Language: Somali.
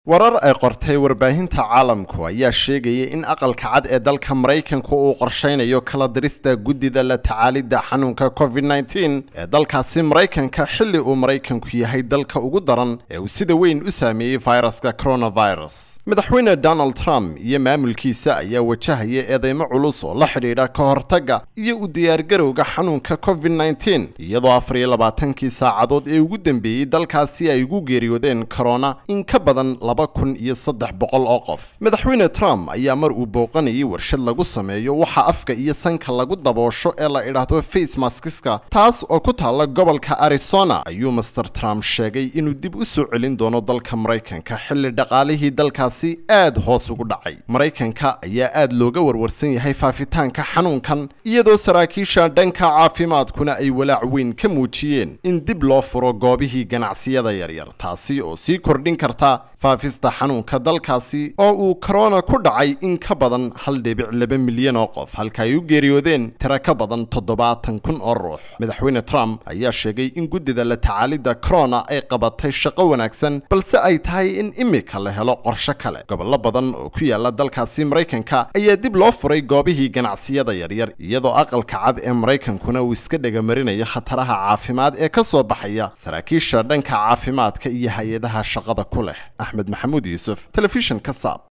warar ay qortay warbaahinta caalamku ayaa sheegaya in aqalka cad ee dalka maraykanka uu qorshaynayo kala dirista guddida la tacaalidda xanuunka covid -19 ee dalkaasi maraykanka xilli uu maraykanku yahay dalka ugu daran ee uu sida weyn u saameeyey fayraska coronavirus madaxweyne donald trump iyo maamulkiisa ayaa wajahaya eedeymo culus oo la xidhiidha ka hortagga iyo u diyaargarowga xanuunka covid -19 iyadoo afar iyo labaatankii saacadood ee ugu dambeeyey dalkaasi ay ugu geeriyoodeen corona in ka badan laba kun iyo saddex boqol oo qof madaxweyne trump ayaa mar uu booqanayay warshad lagu sameeyo waxa afka iyo sanka lagu daboosho ee la idhaahdo face maskiska taas oo ku taalla gobolka arizona ayuu master trump sheegay inuu dib u soo celin doono dalka maraykanka xilli dhaqaalihii dalkaasi aad hoos ugu dhacay maraykanka ayaa aad looga warwarsan yahay faafitaanka xanuunkan iyadoo saraakiisha dhanka caafimaadkuna ay walaac weyn ka muujiyeen in dib loo furo goobihii ganacsiyada yaryar taasi oo sii kordhin karta faafista xanuunka dalkaasi oo uu korona ku dhacay in ka badan hal dhibic laba milyan oo qof halka ay u geeriyoodeen tiro ka badan toddobaatan kun oo ruux madaxweyne trump ayaa sheegay in guddida la tacaalidda corona ay qabatay shaqo wanaagsan balse ay tahay in imika la helo qorshe kale gobollo badan oo ku yaala dalkaasi maraykanka ayaa dib loo furay goobihii ganacsiyada yaryar iyadoo aqalka cad ee maraykankuna uu iska dhegamarinaya khataraha caafimaad ee ka soo baxaya saraakiisha dhanka caafimaadka iyo hay-adaha shaqada ku leh axmed maxamuud yuusuf telefishinka saab